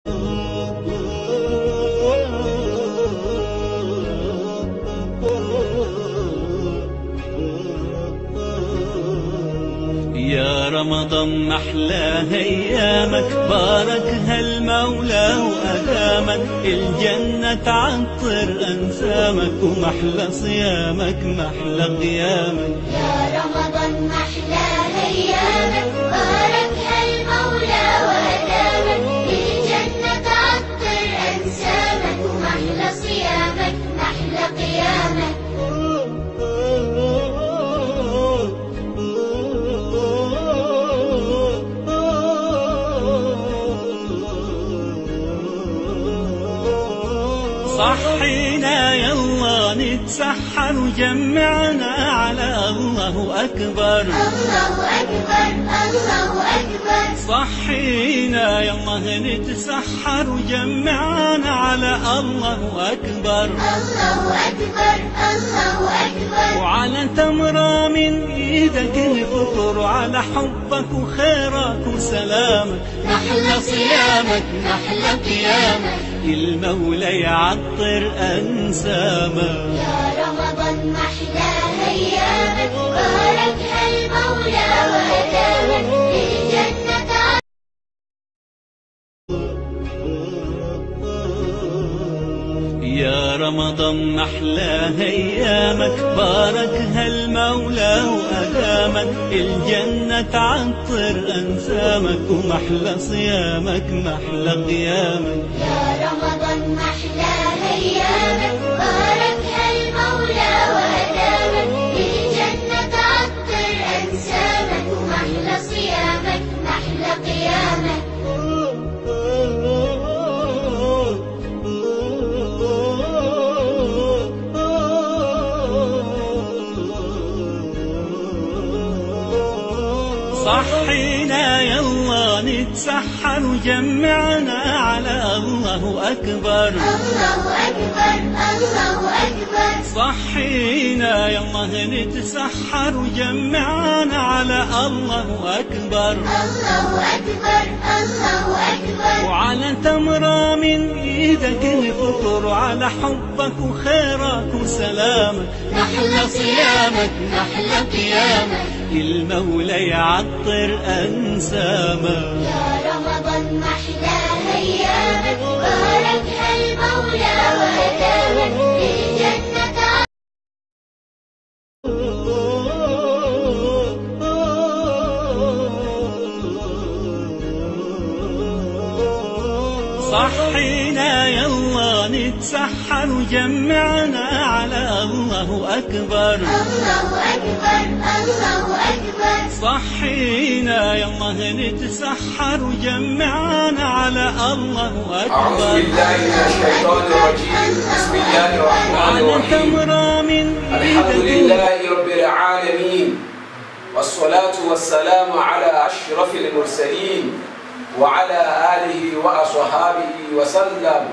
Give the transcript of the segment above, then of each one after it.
يا رمضان محلى ايامك باركها المولى وادامك الجنه تعطر انسامك ومحلى صيامك محلى قيامك يا رمضان محلى ايامك باركها المولى وادامك الجنه تعطر انسامك ومحلى صيامك محلى قيامك صحينا يلا نتسحر وجمعنا على الله أكبر الله اكبر الله اكبر صحينا يلا نتسحر وجمعنا على الله أكبر الله اكبر الله اكبر وعلى تمرة من ايدك نفطر وعلى حبك وخيرك وسلامك محلى صيامك محلى قيامك المولى يعطر انسامك يا رمضان محلى ايامك باركها المولى وادامك الجنه تعطر يا رمضان محلى ايامك باركها المولى وادامك الجنه تعطر انسامك ومحلى صيامك محلى قيامك يا رمضان محلى ايامك باركها المولى وادامك الجنه تعطر انسامك ومحلى صيامك محلى قيامك صحينا يلا نتسحر وجمعنا على الله أكبر الله اكبر الله اكبر صحينا يلا نتسحر وجمعنا على الله أكبر الله اكبر الله اكبر وعلى تمرة من ايدك نفطر وعلى حبك وخيرك وسلامك محلى صيامك محلى قيامك المولى يعطر انسامك يا رمضان محلى ايامك باركها المولى وادامك الجنه تعطر صحينا يلا نتسحر وجمعنا على الله أكبر الله أكبر الله أكبر صحينا يلا نتسحر وجمعنا على الله أعوذ أكبر بالله من الشيطان الرجيم بسم الله الرحمن وعلى الرحيم تمرة من الحمد إيدك لله رب العالمين والصلاة والسلام على أشرف المرسلين وعلى آله وأصحابه وسلم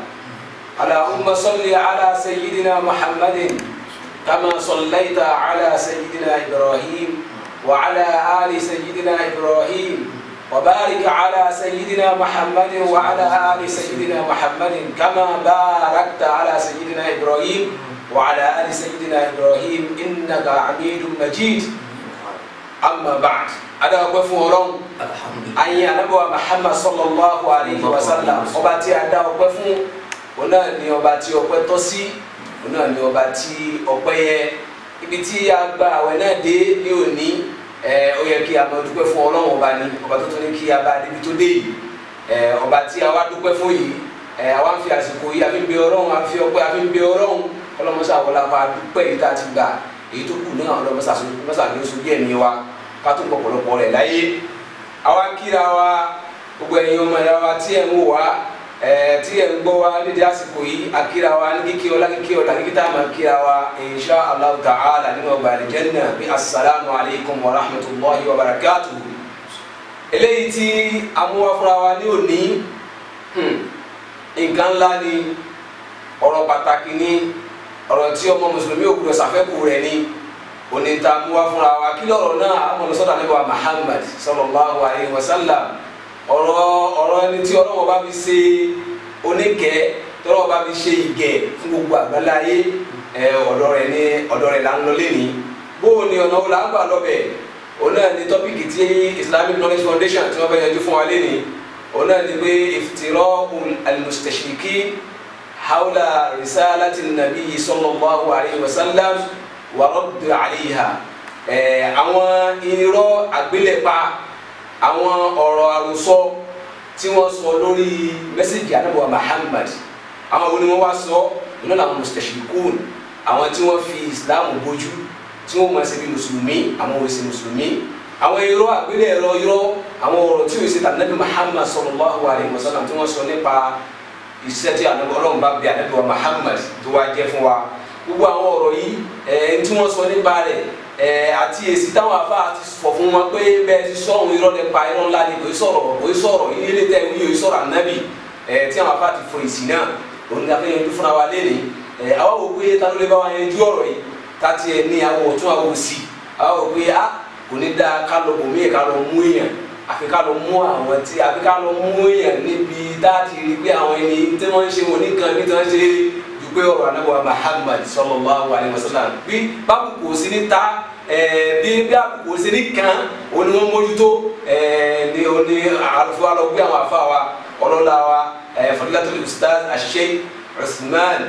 اللهم صل على سيدنا محمد كما صليت على سيدنا إبراهيم وعلى آل سيدنا إبراهيم وبارك على سيدنا محمد وعلى آل سيدنا محمد كما باركت على سيدنا إبراهيم وعلى آل سيدنا إبراهيم إنك حميد مجيد أما بعد أنا أقول فورون ayé anabiwa muhammad sallallahu alayhi wa sallam ọba tí a dá ọpẹ́ fún òun náà ni ọba tí ọpẹ́ tọ́ sí òun náà ni ọba tí ọpẹ́ yẹ ibi tí a gba àwẹ̀ náà dé ní òní ẹ ó yẹ kí a máa dúpẹ́ fún Ọlọ́run ọba ni ọba tó tún ní kí a bá débi tó dé yìí ẹ ọba tí a wá dúpẹ́ fún yìí ẹ àwa ń fi àsìkò yìí a fi ń bẹ Ọlọ́run a fi ọpẹ́ a fi ń bẹ Ọlọ́run ọlọmọsá wọlé apá dúpẹ́ yìí tá a ti gbà èyí tó kù náà ọlọmọsá ọlọmọsá ló sojú ẹ̀mí wa ká tó pọ̀pọ̀lọpọ̀ rẹ̀ láyé àwa ń kíra wa gbogbo ẹ̀yin ọmọ ẹ̀yà wa tí ẹ̀ ń wò wá ẹ̀ tí ẹ̀ ń gbọ́ wa nídìí àsìkò yìí akíra wa ní kíkí ọlá kíkí ọlá kíkí tá a máa kíra wa insha allah ta'ala nínú ọgbà àlìjẹ́nà bí asalaamu alaykum wa rahmatulahi wa barakatu. eléyìí tí amúwá fúnra wa ní òní hmm, nǹkan ńlá ni ọ̀rọ̀ pàtàkì ni ọ̀rọ̀ tí ọmọ mùsùlùmí ò gbọdọ̀ ṣàfẹ́kù rẹ̀ ni òní ta mú wá fúnra wa kí lọ́rọ̀ náà amọ̀lọ́sọ́dọ̀ níbi wa Muhammad sallallahu alayhi wa sallam ọ̀rọ̀ ọ̀rọ̀ ẹni tí ọlọ́wọ́ bá fi ṣe oníkẹ́ tọ́lọ́wọ́ bá fi ṣe ìgẹ̀ fún gbogbo àgbáláyé ẹ ọ̀dọ̀ rẹ̀ ní ọ̀dọ̀ rẹ̀ là ń lọ lẹ́ni bóò ni ọ̀nà wo là ń gbà lọ́bẹ̀ òun náà ni tọ́pìkì tí Islamic Knowledge Foundation tí wọ́n fẹ́ yanjú fún wa lẹ́ni òun náà ni pé iftira'u al-mustashrikin hawla risalati nabi sallallahu alayhi wa sallam wa radd alayha ẹ àwọn irọ́ àgbélẹ̀pa àwọn ọ̀rọ̀ àròsọ tí wọ́n sọ lórí mẹ́sẹ̀gì anábọ̀ Muhammad àwọn wo ni wọ́n wá sọ iná làwọn mustashirikun àwọn tí wọ́n fi Islam bójú tí wọ́n máa ṣe bí mùsùlùmí àwọn ò ṣe mùsùlùmí àwọn irọ́ àgbélẹ̀ ẹ̀rọ irọ́ àwọn ọ̀rọ̀ tí ò ṣe tàbí Muhammad sallallahu alayhi wa sallam tí wọ́n sọ nípa iṣẹ́ tí anábọ̀ ọlọ́run bá bí anábọ̀ Muhammad tó wá jẹ́ fún wa gbogbo àwọn ọ̀rọ̀ yìí ẹ̀ tí wọ́n sọ nípa rẹ̀ ẹ̀ àti èsì táwọn afá ti fọ̀ fún wọn pé bẹ́ẹ̀ ti sọ òun irọ́ nípa irọ́ ńlá ni kò í sọ̀rọ̀ kò í sọ̀rọ̀ ilé tẹ̀ wí yóò sọ̀rọ̀ ànábì ẹ̀ tí àwọn afá ti fọ èsì náà òun ni a fẹ́ yanjú fúnra wa lẹ́nu ẹ̀ àwa wò pé ta ló lè bá wa yanjú ọ̀rọ̀ yìí ká tiẹ̀ ní àwọn ọ̀tún àwọn òsì àwa wò pé a kò ní dáa ká lọ bòmí ká lọ mú èèyàn àfi ká lọ mú àwọn tí àfi ká lọ mú èèyàn níbi dáàtì rí pé àwọn ẹni tí wọ́n ń ṣe wọn nìkan bí tí wọ́n ṣe pé ọ̀rọ̀ anábọ̀ Muhammad sallallahu alaihi wasallam bí bábùkù sí ní ta bí bí àbùkù sí ní kan òní wọn mójútó ní òní àlùfáà wa lọ gbé àwọn afa wa ọlọ́lá wa fadilatul ustaz Sheikh Usman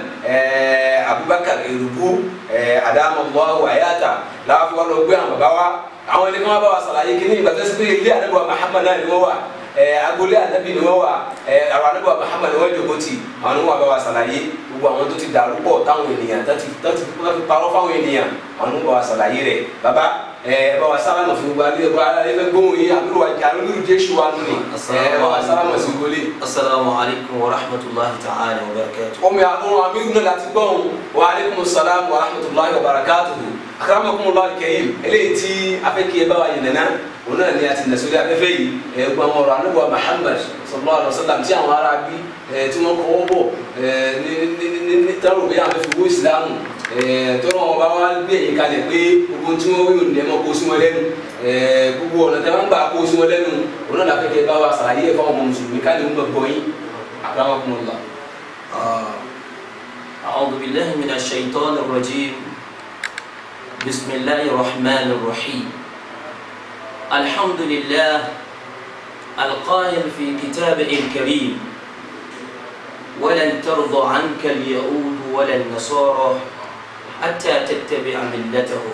Abubakar erubu adamallahu ayata láàfin wa lọ gbé àwọn bàbá wa àwọn ẹni kan wá bá wa sàlàyé kí ní ìgbà tó ṣe pé ilé anábọ̀ Muhammad náà ni wọ́n wà agbolé anabi ni wọn wà àwọn anabi wa Muhammad wọn jòkó ti àwọn ni wọn bá wa ṣàlàyé gbogbo àwọn tó ti dàrú pọ̀ táwọn ènìyàn tó ti tó ti parọ́ fáwọn ènìyàn àwọn ni wọn bá wa ṣàlàyé rẹ̀ baba ẹ bá wa sálámà fún gbogbo alẹ́ bá alẹ́ fẹ́ gbóhùn yín àbúrò wa jẹ àwọn olùdíje jésù wa nù ni ẹ bá wa sálámà sí wọlé. asalaamu alaykum wa rahmatulahi ta'ala wa barakatuh. ọmọ àtúnwò àmì ìgbìmọ̀ láti gbọ́n wa aleykum salaam wa rahmatulahi wa barakatuhu akramakumullah karim eléyìí tí afẹ́kẹ́ bá wa yẹn nana òun náà ni a ti nàṣọ́lé afẹ́fẹ́ yìí ẹ̀ gbọ́n ọ̀rọ̀ anábọ̀ Muhammad sallallahu alaihi wasallam tí àwọn ará bí tí wọ́n kọ́ bọ̀ ní ní ní tẹ́lọ̀ bí àwọn fi wó ìsìlámù tọ́lọ́ wọn bá wá gbé ẹ̀yìn kalẹ̀ pé gbogbo tí wọ́n wíwò nílẹ̀ mọ́ kó sí wọn lẹ́nu gbogbo ọ̀nà tí wọ́n gbà kó sí wọn lẹ́nu òun náà láfẹ́kẹ́ bá wa sàlàyé ẹ̀fọ́ ọmọ mùsùlùmí ká lè ń gbọ́ yín akramakumullah. أعوذ بالله من الشيطان الرجيم بسم الله الرحمن الرحيم الحمد لله القائل في كتابه الكريم ولن ترضى عنك اليهود ولا النصارى حتى تتبع ملتهم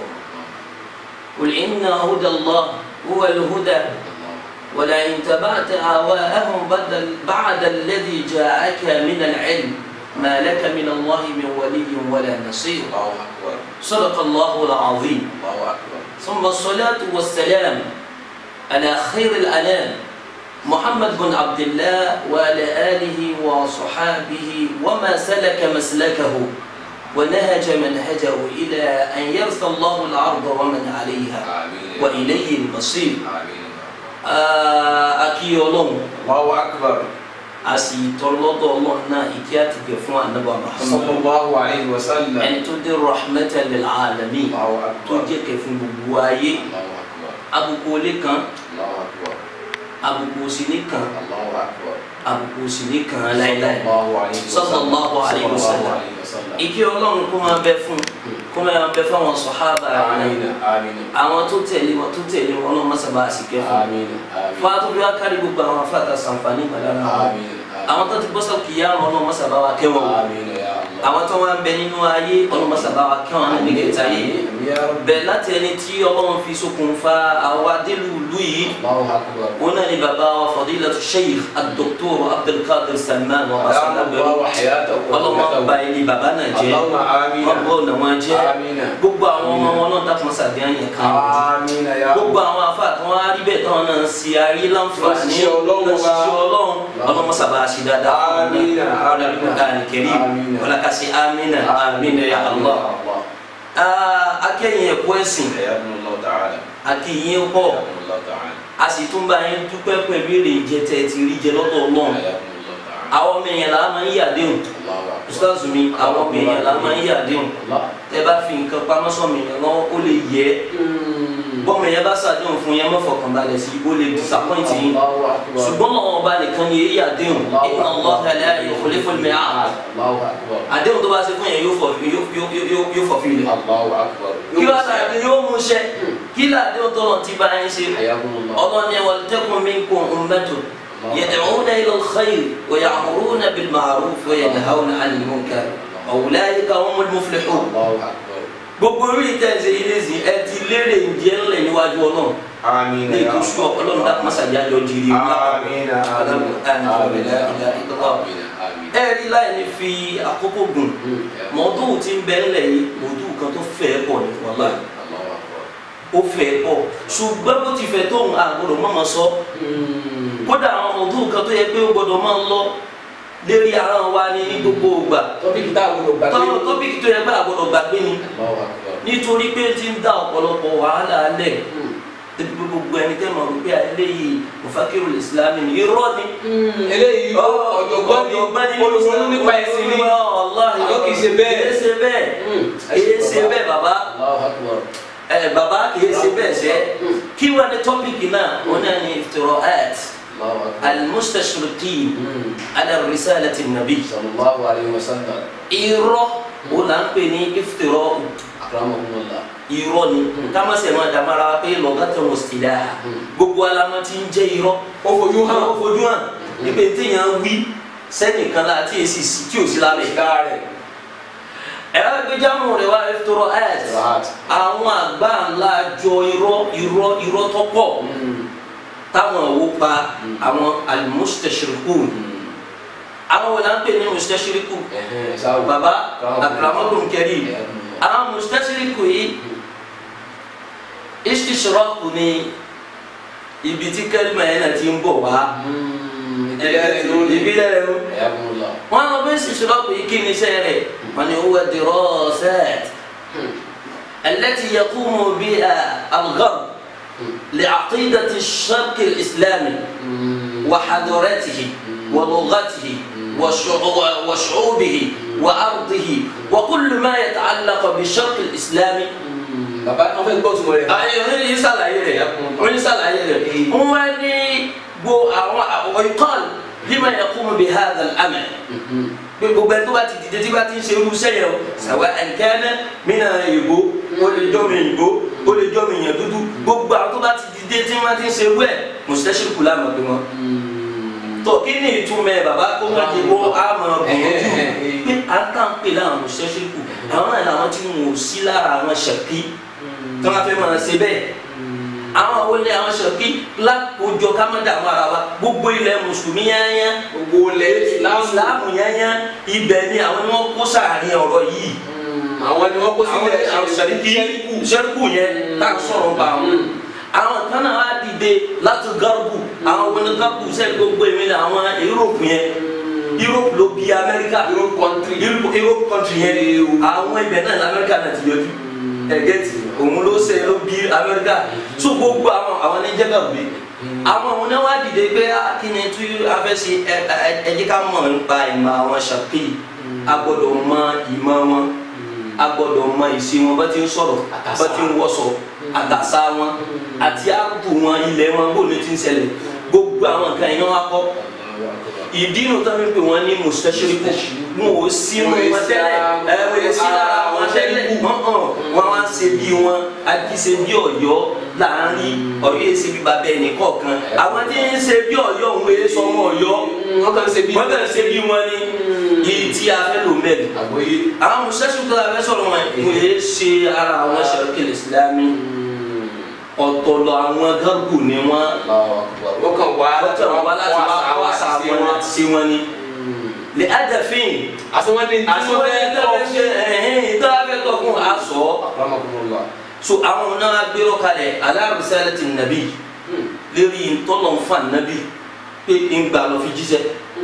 قل إن هدى الله هو الهدى ولئن تبعت أهواءهم بدل بعد الذي جاءك من العلم ما لك من الله من ولي ولا نصير Allahu akbar صدق الله العظيم Allahu akbar. ثم الصلاة والسلام على خير الأنام محمد بن عبد الله وعلى آله وصحابه وما سلك مسلكه ونهج منهجه إلى أن يرث الله الأرض ومن عليها Àmín. وإليه المصير Àmín. آه، أكي يولون Allahu akbar. أسي تولد الله نا إكيات بفوا النبي محمد sallallahu alayhi wa sallam. أن تدير رحمة للعالمين Allahu akbar. تجيك في بوايه Allahu akbar. أبو كان Allahu akbar. àbùkù òsì nìkan Allahu akbar. àbùkù òsì nìkan láíláí Sallallahu alayhi wa sallam. Sallallahu alayhi wa sallam. Sallallahu alayhi wa sallam. ìkí ọlọ́run kó máa bẹ fún kó máa bẹ fún àwọn sọ̀hábà rẹ̀ Àmín. Àmín. àwọn tó tẹ̀lé wọn tó tẹ̀lé wọn náà má sábà àsìkẹ́ fún Àmín. Àmín. fún àtúbí wa kárí gbogbo àwọn afáàtà sànfàní ìgbàlára wọn Àmín. àwọn tó ti bọ́ sọ́kì yá wọn náà má sábà wa kẹ́ wọn Àmín ya Allah. àwọn tó wá ń bẹ nínú ayé ọlọ́run má sábà wa kẹ́ wọn náà ní kẹta yìí Àmín ya Rabbi. bẹ́ẹ̀ láti ẹni tí ọlọ́run fi ṣokùnfà àwọn adélùlù yìí Allahu akbar. هنا لبابا فضيلة الشيخ الدكتور عبد القادر سلمان أدام وصلى الله حياته ọlọ́mọ ọba ilé bàbá náà jẹ́ اللهم آمين. ọgbọ́ ọ̀nà wọn jẹ́ Àmín. gbogbo àwọn ọmọ wọn náà dákun sàbíà yẹn kan Àmín ya gbogbo àwọn afa tí wọn á rí bẹ́ẹ̀ táwọn náà ń ṣe ayé láǹfààní Lọ́sísí Ọlọ́run lọ́sísí wa. ọlọ́run ọlọ́mọ sábà ṣe dáadáa fún Àmín. wọn ọlọ́run kúrò kẹrí Àmín. ọlọ́kàṣe amínà amínà ya Allah akẹ́yìn ẹ̀kọ́ ẹ̀sìn حياكم الله تعالى akẹ́yìn pọ̀ حياكم الله تعالى a sì tún bá yín dúpẹ́ pẹ̀lú èrè ìjẹ tẹ́ ẹ ti rí jẹ lọ́dọ̀ ọlọ́run حياكم الله تعالى àwọn ọmọ èèyàn là á máa ń yàdéhùn الله أكبر ustaz mi àwọn ọmọ èèyàn là á máa ń yàdéhùn الله tẹ́ bá fi nǹkan pamọ́ sọ̀mọ̀ èèyàn lọ́wọ́ ó lè yẹ bọ́mọ yẹn bá ṣàdéhùn fún yẹn mọ́fọ̀kànbalẹ̀ sí ó lè disappoint yín Allahu akbar. ṣùgbọ́n àwọn ọba nìkan ni èyí àdéhùn inna Allaha la yukhlifu al-mi'ad Allahu akbar. àdéhùn tó bá ṣe fún yẹn yóò fọ̀ yóò- yóò- yóò- yóò fọ̀ fílẹ̀ Allahu akbar. kí wàá sàdéhùn yóò mú ṣẹ kí làdéhùn tó lọ ti bá yín ṣe Hayakumullah. ọlọ́ni waltakun minkum ummatun yad'una ila al-khayr wa ya'muruna bil ma'ruf wa yanhawna 'anil munkar wa ulaika humul muflihun Allahu akbar. gbogbo orí ìtẹ̀sẹ̀ ilé ìsìn ẹ ti lérè ǹjẹ́ ńlẹ̀ níwájú ọlọ́run Àmín. ní ìtúsù ọlọ́run dákun mọ́sàájá jọ jìrì Àmín. Àmín. Àmín. Àmín. Àmín. ẹ rí láì ní fi àkókò gùn mọ́tò tí ń bẹ ńlẹ̀ yìí mọ́tò kan tó fẹ́ pọ̀ ní wàhálà Allahu akbar. ó fẹ́ pọ̀ ṣùgbọ́n bó ti fẹ́ tó ń àgbọ̀dọ̀ mọ́ máa sọ kódà àwọn mọ́tò kan tó yẹ pé ó gbọ́dọ̀ máa lọ lérí ara wa ní ní gbogbo ìgbà Tọ́pìkì tá a gbọdọ̀ gbàgbé. tọ́wọ́ tọ́pìkì tó yẹ pé àgbọ̀dọ̀ gbàgbé ni Allahu akbar. nítorí pé ti ń dá ọ̀pọ̀lọpọ̀ wàhálà lẹ̀ débi pé gbogbo ẹni tẹ́ mọ̀ wípé eléyìí mufakiru islam ni irọ́ ni. Eléyìí ọ̀jọ̀gbọ́n ni olùsọ́nù nípa ẹ̀sìn ni. Wallahi Àjọ kìí ṣe bẹ́ẹ̀. kìí ṣe bẹ́ẹ̀ kìí ṣe bẹ́ẹ̀ bàbá Allahu akbar. ẹ bàbá kìí ṣe bẹ́ẹ̀ sẹ́ kí wọ́n ní tọ́pìkì náà wọ́n náà ní iftira'at Allahu akbar. al-mustashriqin ala risalati nabi Sallallahu alayhi wa sallam. irọ́ o là ń pè ní iftira'u Akramakumullah. irọ́ ni ká má sẹ̀ máa dàmára pé lọ́gàtà wọ̀ sílẹ̀ gbogbo alamọ tí ń jẹ́ irọ́ Ó fojú hàn. ó fojú hàn níbi téèyàn wí sẹ́nìkan láti èsì sí tí ò sí lábẹ́ Ìdá rẹ̀. ẹ̀rọ gbẹjámù rẹ̀ wá ẹ̀fọ́rọ̀ ẹ̀t Right. àwọn àgbà ńlá jọ irọ́ irọ́ irọ́ tó pọ̀ táwọn òwò pa àwọn al-mustashriqun àwọn wò láń pè ní mustashriqun Ẹ̀hẹ́n, sáwù. baba Káwọn. akramakum karim Ẹ̀hẹ́n. àwọn mustashriqu yìí istishraqu ni ibi tí kẹ́lìmà yẹn náà ti ń bọ̀ wá Ìdílé rẹ̀ ló ní. ìbílẹ̀ rẹ̀ ló Hayakumullah. wọn lọ bí istishraqu yìí kí ni iṣẹ́ rẹ̀ wọn ni huwa dirasat التي يقوم بها الغرب لعقيدة الشرق الإسلامي وحضارته ولغته وشعو- وشعوبه وأرضه وكل ما يتعلق بالشرق الإسلامي Bàbá wọn fẹ́ gbọ́ tuma rẹ̀. ayé oní yìí sàlàyé rẹ̀ oní sàlàyé rẹ̀ wọ́n ní gbo àwọn ọ̀yùkọ́l lima yaqumu bihadha al-amal pé gbogbo ẹni tó bá ti dìde tí bá ti ń ṣe irú iṣẹ́ yẹn o sàwọn ẹnikẹ́ni mìíràn ìbò ó lè jọ́ mi ìbò ó lè jọ́ mi yàn dúdú gbogbo àwọn tó bá ti dìde tí wọ́n ti ń ṣe irú ẹ̀ mustashriku láàmú pé wọ́n. tó kí ni ìtumọ̀ ẹ̀ bàbá kó má ti wọ́ àmọ́ bòójú pé à ń tàn pé láwọn mustashriku àwọn náà làwọn tí wọn ò sí lára àwọn ṣẹ̀kí tí wọ́n fẹ́ máa ṣe bẹ́ẹ̀ àwọn wọlé àwọn ṣẹ̀kí lákòójọ ká má dààmú ara wa gbogbo ilẹ̀ mùsùlùmí yányá Gbogbo ilẹ̀ Ìsìlámù. ìsìláàmù yányá ibẹ̀ ni àwọn ni wọ́n kó sáàrin ọ̀rọ̀ yìí Àwọn ni wọ́n kó àwọn sílẹ̀ àwọn sẹ̀ríkì sẹ́ríkù yẹn tá a sọ̀rọ̀ bá wọn. àwọn kan náà wá dìde láti gárùbù àwọn wọn ní gárùbù sẹ́ni gbogbo èmi ni àwọn Europe yẹn Europe ló bí Amẹ́ríkà Europe country. Europe Europe country yẹn àwọn ibẹ̀ náà ní Amẹ́ríkà náà ti yọjú ẹ̀gẹ́tì òun ló ṣe ló bí Amẹ́ríkà so gbogbo àwọn àwọn ní jẹ́ gàgbé àwọn òun náà wá dìde pé á kí ni tí a fẹ́ ṣe ẹ ẹ ẹ jẹ́ ká mọ̀ nípa ìmọ̀ àwọn ṣàkí a gbọ́dọ̀ mọ ìmọ̀ wọn a gbọ́dọ̀ mọ ìṣe wọn bá ti ń sọ̀rọ̀ Àtàsà. bá ti ń wọṣọ àtàsà wọn àti àbù wọn ilẹ̀ wọn bó ni ti ń ṣẹlẹ̀ gbogbo àwọn nǹkan yẹn wá kọ́ ìdí inú tó ń pè wọn ní mustashriku wọn ò sí wọn wọn tẹ́lẹ̀ ẹ wọn ò sí lára wọn tẹ́lẹ̀ wọn hàn wọn wá ń ṣe bí wọn ajíṣe bí Ọ̀yọ́ láàrin Ọ̀yọ́ yìí ṣe bí bàbá ẹnì kọ̀ọ̀kan àwọn tí ń ṣe bí Ọ̀yọ́ òun èé sọ ọmọ Ọ̀yọ́ Wọ́n kàn ṣe bí. wọn kàn ṣe bí wọn ní yìí tí a fẹ́ lò mẹ́rin Àgbóyé. àwọn mustashriku tó la fẹ́ sọ̀rọ̀ wọn wọn èé ṣe ara àwọn ṣàròkèlè Ìsìlámì ọ̀tọ̀ lọ àwọn gágù ni wọn Wọ́n kàn wá wọ́n tẹ̀ wọ́n wá láti wá wá sa wọn láti ṣe wọn ni lè adàfin Àsọ̀wọ́n ní àti wọn ní tẹ́lẹ̀ ṣe ẹ̀hìn ìtọ́ abẹ́ tọ́ fún aṣọ Akramakumullah. so àwọn náà gbérò kalẹ̀ ala risalati nàbí lérí ntọ́lọ́nfà nàbí pé ńgbà lọ fi jíṣẹ́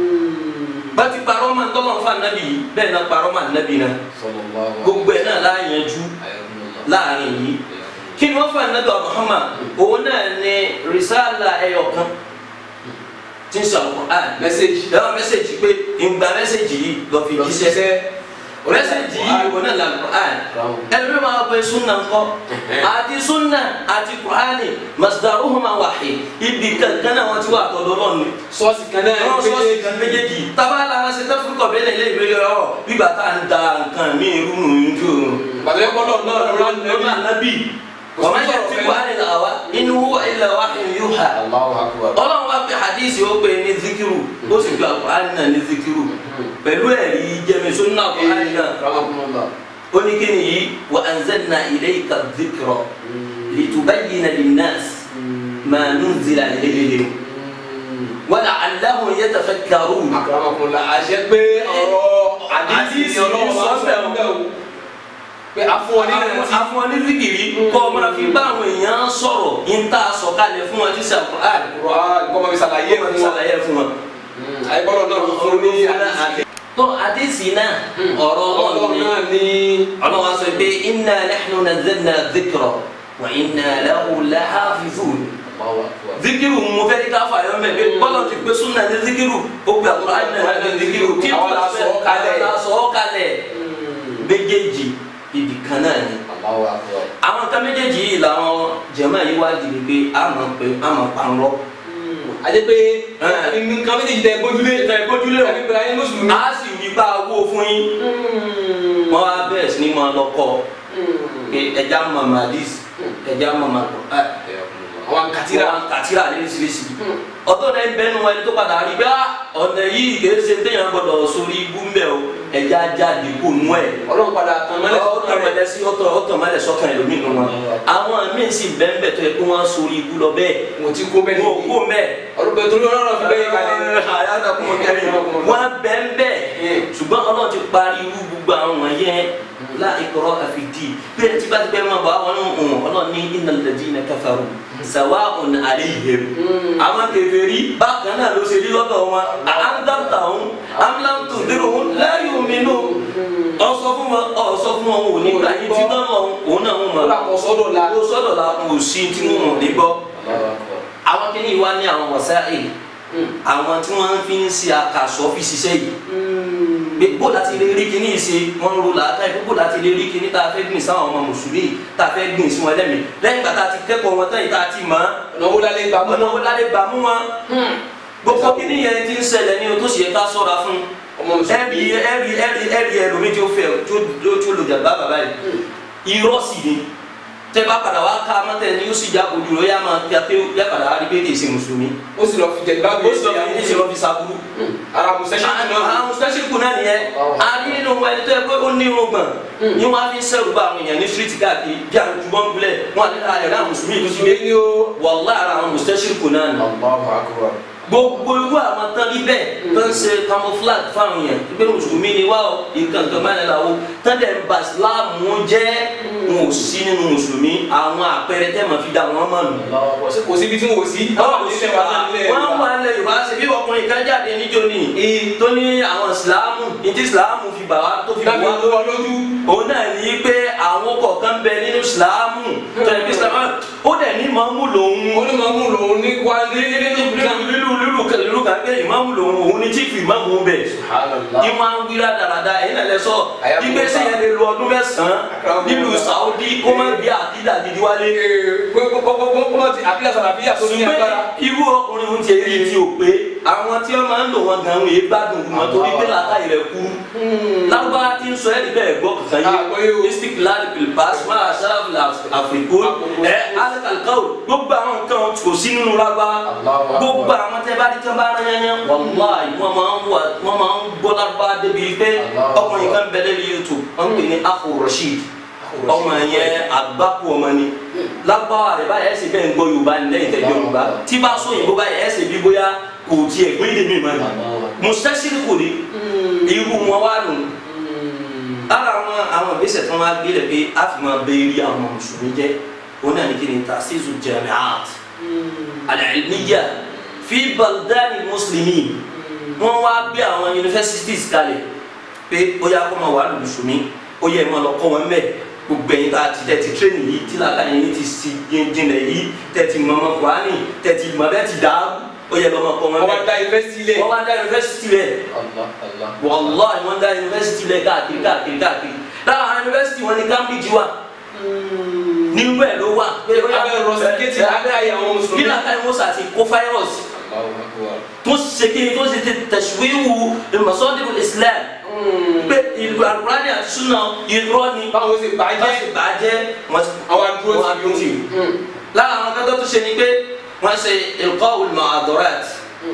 bá ti parọ́ ma ntọ́lọ́nfà nàbí yìí bẹ́ẹ̀ náà parọ́ ma nàbí náà Sallallahu gbogbo ẹ̀ náà láàyànjú Ayakumullah. láàrin yìí kí ni wọ́n fà nàbí wa Muhammad òun náà ní risala ẹyọ kan tí ń sọ Al-Qur'an Message. lọ́wọ́ mẹ́sẹ̀gì pé ìgbà mẹ́sẹ̀gì yìí lọ fi Lọ jíṣẹ́ ṣiṣẹ́. mẹ́sẹ̀jì yìí wọn náà la Qur'an ẹlẹ́mi máa bẹ sunna ńkọ́ àti sunna àti Qur'ani masdaruhuma wahid ibi kankan náà wọ́n ti wà tọ́lọ́ lọ́nu sọ́ọ̀sì kan náà wọ́n sọ sí kan méjèèjì tábàlà ṣe tẹ́ fún kọ̀bẹ́ lẹ́lẹ́ ìwé yọ bíbà tá à ń da nǹkan mí irú nùjú bàtà yẹn kọ́lọ́ náà lọ́la lọ́la nàbí wọ́n máa ń yẹ tí wàá nílò àwa inú huwa illa wahyun yuha Allahu akbar. ọlọ́run wá pé hadisi ó pè ní zikiru ó sì gba Qur'an náà ní zikiru pẹ̀lú ẹ̀rí jẹ́misó náà Qur'an náà Rahmatullah. ó ní kí ni yìí wa anzalna ilayka dhikra litubayyina linnas ma nunzila ilayhim wa la'allahum yatafakkarun. Akramakumullah. àṣẹ pé ọ̀rọ̀ àdìsí Àdìsí ọlọ́run sọ máa ń bẹ́ẹ̀ fẹ́ o. pé a fún ọ ní ìrántí. àfọn ní zikiri kọ́ ọmọ náà fi bá àwọn èèyàn sọ̀rọ̀ yín tá a sọ kalẹ̀ fún wọn tí sàn Qur'an Qur'an kọ́ máa fi ṣàlàyé kó máa fi fún wa. ṣàlàyé fún wọn. àyíkọ́lọ́ náà fún ní àdìsí. tó àdìsí náà ọ̀rọ̀ ọlọ́run ọlọ́run ni náà ní. ọlọ́run sọ pé inna nahnu nazzalna dhikra wa inna lahu lahafizun. Allahu akbar. zikiru mo fẹ́ ká fà yọ mẹ́ pé bọ́lá ti pé súnà ní zikiru ó pe àkùrọ̀ àyìn náà ní zikiru kí Àwọn la sọ ọ́ kalẹ̀. la sọ ọ́ kalẹ̀ méjèèjì ibì kan náà ni Allahu akbar. àwọn kan méjèèjì yìí làwọn jẹ̀mọ́ yìí wá di ni pé a mọ̀ pé a mọ̀ parọ́ àti pé Ẹ. nǹkan méjèèjì tẹ gbójúlé. tẹ gbójúlé o àbí Ibrahim mùsùlùmí. a sì wí bá owó fún yín wọ́n wá bẹ̀rẹ̀ sí ni máa lọ kọ́ pé ẹja mọ̀ màdís ẹja mọ̀ màkọ́ àwọn kàtírà. wọn kàtírà ní oríṣiríṣi ọdún náà ń bẹnu ẹni tó padà rí bá ọ̀nà yìí kìí ṣe téèyàn gbọdọ̀ sórí ibú mbẹ o ẹja jáde kó nú ẹ ọlọ́run padà tàn mọ́lẹ̀ ọtọ mẹlẹ sí ọtọ ọtọ mẹlẹ sọkàn ẹlòmíì nù wọn àwọn míín sì bẹ́ẹ̀ tó yẹ kó wọ́n sórí ibú lọ bẹ́ẹ̀ mo ti kó bẹ́ẹ̀ wọn ò kó mbẹ́ ọdún bẹ́ẹ̀ torí ọlọ́run fi bẹ́ẹ̀ kalẹ̀. wọn bẹ́ẹ̀ bẹ́ẹ̀ ṣùgbọ́n ọlọ́run ti parí irú gbogbo àwọn wọ̀nyẹn láìkọ̀rọ̀ àfìdí bí ẹ ti bá ti bẹ́ẹ̀ máa bọ̀ àwọn ọ̀hún ọlọ́run ní innal ladina kafaru sawa'un alayhim àwọn kèfèrí bákan náà ló ṣe rí lọ́dọ̀ wọn àńdàtàwọn amúláńtò dèrò wọn láyé omi nù ọsọ fún wọn ọsọ fún wọn ò ní gbà yín tí náà lọ òun náà wọn ó là mọ kọ́ sọ́dọ̀ la. ó sọ́dọ̀ la kò sí tí wọn ò ní gbọ́ àwọn kìíní wa ní àwọn wọ̀sáì àwọn tí wọ́n fi ń ṣe àkàsọ́ fi ṣiṣẹ́ yìí pé bó láti lè rí kíní ṣe wọ́n ń ro làákà yìí bó láti lè rí kíní tá a fẹ́ gbìn sáwọn ọmọ mùsùlùmí tá a fẹ́ gbìn sí wọn lẹ́mìí lẹ́yìn ìgbà tá a ti kẹ́kọ̀ọ́ wọn tán yìí tá a ti mọ̀ ọ̀nà wo lálẹ́ gbà mọ́ ọ̀nà wo lálẹ́ gbà mú wọn gbogbo kíní yẹn ti ń ṣẹlẹ̀ ní o tó sì yẹ ká sọ́ra fún ọmọ mùsùlùmí. ẹ̀rí ẹ̀rí ẹ̀rí ẹ̀rí ẹlòmí tí ó fẹ́ tí ó tí ó lò jàgbá bàbá yìí irọ́ sì ni tẹ́ bá padà wá ká mọ́tẹ́ ni ó sì já ojú rẹ̀ yá máa yá pé yá padà wá rí pé kì í ṣe mùsùlùmí ó sì lọ fi jẹ ìbáwí ó sì lọ fi ní ìṣèlú fi sàbúrú ara mùsẹ́sì náà. àwọn mùsùlùmí náà nìyẹn a rí nínú ẹni tó yẹ pé ó ní irun gbọ̀n ni wọ́n á fi ń sẹ́rù bá àwọn èèyàn ní street káàkiri bí àwọn jùmọ̀ ń gbilẹ̀ wọn àti àyẹ̀rẹ́ àwọn mùsùlùmí ìlú ti gbé mùsùlùmí ni ó. wàllá ara àwọn mùsùlùmí náà nù Allahu akbar. gbogbo irú àwọn tán rí bẹ́ẹ̀ tó ń ṣe camouflage fáwọn èèyàn pé mùsùlùmí ni wá o nǹkan nǹkan máa ń la o tán dẹ̀ ń ba ìsìláàmù jẹ́ wọn ò sí nínú mùsùlùmí àwọn àpẹẹrẹ tẹ́ mọ̀ fi dá wọn mọ̀ nù. kò síbi tí wò sí. wọ́n wà nílẹ̀ yorùbá ṣe bí ọkùnrin kan jáde níjó ni tó ní àwọn ìsìláàmù ìdí ìsìláàmù fi bà wá tó fi bà dábì wá ló wà lójú. òun náà ní pé àwọn kọ̀ọ̀kan bẹ nínú ìsìláàmù tó yẹ kí ìsìláàmù ó dẹ̀ ní mọ́mú lòun onímọ̀mú lòun ní wá ní ní ní nǹkan. lílu lílu lílu kan pé ìmáàmù lòun òun ní chief ìmáàmù bẹ̀ ìmọ̀ ń wíra dáradára ẹ̀yin náà lẹ sọ Àyà ìgbé kò sẹ́yìn lè lo ọdún mẹ́sàn-án nílùú Saudi kó má bí àkídà gidi wálé kọ́mọ ti àbílẹ̀ sàràbíyà tó ní agbára. ṣùgbọ́n irú ọkùnrin ohun ti èyí tí o pé àwọn tí wọ́n máa ń lò wọn gan-an yìí gbádùn wọn torí pé làákàyè rẹ̀ kú lágbára tí ń sọ ẹ́ níbẹ̀ gbọ́ kankan Ah, bóyá o. yìí istiklal bilbas máa sáfì àfikò ẹ alikalikawò gbogbo àwọn nǹkan kò sí nínú lágbára Allahu Akbar. gbogbo àwọn tẹ́ bá rí tẹ́ bá rán yányán wàláì wọ́n máa ń wà wọ́n máa ń gbọ́ lágbára débi pé Allahu ọkùnrin kan bẹ̀rẹ̀ ní YouTube wọ́n ń pè ní Akhu Rashid ọmọ yẹn àgbákò ọmọ ni lágbára rẹ báyìí ẹsẹ bẹ́ẹ̀ ń gbọ́ yorùbá ní lẹ́yìn tẹjọ yorùbá tí bá sọ òyìnbó báyìí ẹsẹ bí bóyá kò tiẹ̀ gbé èdè mi mọ ni mùsítẹsírì kò ní irú wọn wà nù lára àwọn àwọn ìgbésẹ̀ tí wọn á gbé lẹ pé a fi máa bẹ eré àwọn mùsùlùmí jẹ òun náà ní kí ni tasisu jamiat al-ilmiya fi baldani muslimin wọn wá gbé àwọn universities kalẹ̀ pé ó yá kó máa wà lù mùsùlùmí ó yẹ máa lọ kọ́ wọn bẹ́ẹ̀ gbogbo ẹ̀yin tá a ti tẹ̀tí tírénì yìí tí làákà yẹn ti si jinlẹ̀ yìí tẹ̀tí mọ̀mọ́ kùránì tẹ̀tí mọ̀ bẹ́ẹ̀ ti dá ó yẹ lọ́mọ kọ́ wọn wọ́n wá bẹ́ẹ̀ dá yunifásitì lẹ̀. wọ́n wá dá yunifásitì rẹ̀ Allah Allah. wàláì wọ́n dá yunifásitì lẹ̀ káàkiri káàkiri káàkiri lára àwọn yunifásitì wọn ní Cambridge wà nínú ẹ̀ ló wà pé ó yà Abẹ́ rọ̀síkétì abẹ́ àyè àwọn mùsùlùmí. bí làkàyè mọ́sà ti kó fáírọ̀sì Allahu Akbar. tó ṣe kí ni tó ṣe ti tẹ̀síwíwù masọ́dìbò Islam pé ìlú àlùkùránì àti súnà irọ́ ni báwo ṣe bá bàjẹ́. ṣe bàjẹ́ wọ́n ti àwọn adúró wọ́n á ti dúró tì yóò. í. lára àwọn akẹ́kọ̀ọ́ tó ṣe ni pé wọ́n ṣe ilqa'ul muhadarat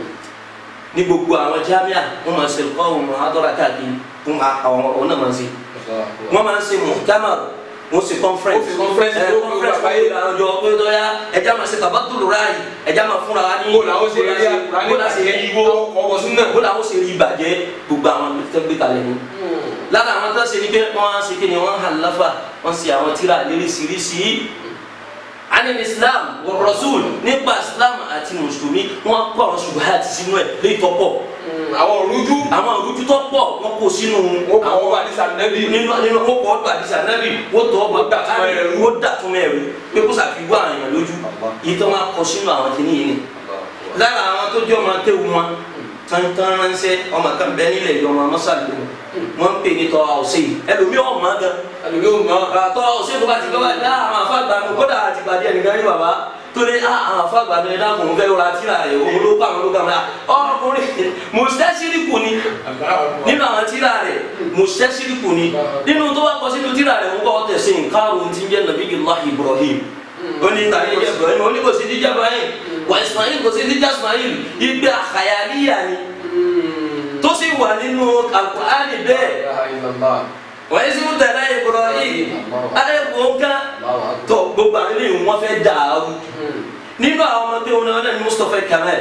ní gbogbo àwọn jámíà wọ́n máa ṣe ilqa'ul muhadarat káàkiri fún àwọn ọ̀nà máa ṣe wọ́n máa ń ṣe muhtamar wọ́n ṣe conference Wọ́n fi conference ẹ ló fi conference àgbáyé. wọ́n fi àjọ pé lọ́yà ẹja máa ṣe tabaddul ráàyè ẹja máa fúnra wa ní Bó làwọn ṣe rí àkùránì bó la ṣe rí bàjẹ́, igbó ọwọ́ súnà. bó làwọn ṣe rí ìbàjẹ́ gbogbo àwọn tó gbé kalẹ̀ ni lára àwọn tó ṣe ni pé wọ́n á ṣe kí ni wọ́n hàn láfà wọ́n ṣe àwọn tíra léríṣiríṣi anil islam wa rasul nípa islam àti mùsùlùmí wọ́n kó àwọn ṣubuhat sínú ẹ̀ léyìí tó pọ̀ àwọn òrújú. àwọn òrùjú tó pọ̀ wọ́n kó sínú wọ́n kọ́ wọ́n bá ní sànẹ́bí. nínú nínú wọ́n kọ́ ọdún àdìsí ànábì wọ́n tọ́ ọgbà Wọ́n dàtún ẹrú. wọ́n dàtún ẹrú pé kó sàfihàn àwọn èèyàn lójú yìí tó máa kọ sínú àwọn kìnìún yìí ni lára àwọn tó jẹ́ ọmọ akéwu wọn tantan ránṣẹ́ ọmọ kan bẹ nílẹ̀ yìí ọmọ mọ́sálì wọn ń pè ní tọ́ àwòsè yìí ẹlòmíì ọmọ gan àlùbí ò mọ. tọ́ àwòsè tó bá ti gbọ́ báyìí náà àwọn afáàgbà mi kódà àti pàdé ẹnìkan ní bàbá tó ní á àwọn afáàgbà mi ní dákun fẹ́ ra tíra rẹ̀ òun ló kọ́ àwọn ló kọ́ àwọn ọkùnrin mùsítẹ́sírìkù ni nínú àwọn tíra rẹ̀ mùsítẹ́sírìkù ni nínú tó wá kọ sínú tíra rẹ̀ ń kọ́ tẹ̀sí nǹkan tí ń jẹ́ nàbí Allahi Ibrahim ó ní tàbí jẹ́ Ibrahim ó ní kò sí jíjẹ́ Ibrahim wà Ismail kò sí jíjẹ́ Ismail ìgbé àkàyàlíyà ni tó sì wà nínú Al-Qur'ani bẹ́ẹ̀ wà ní sínú tẹ̀lé Ibrahim ayẹ̀kọ́ nǹkan tó gbogbo àwọn eléyìí wọ́n fẹ́ dàrú nínú àwọn ọmọ tó wọn náà ní Mustapha Kamal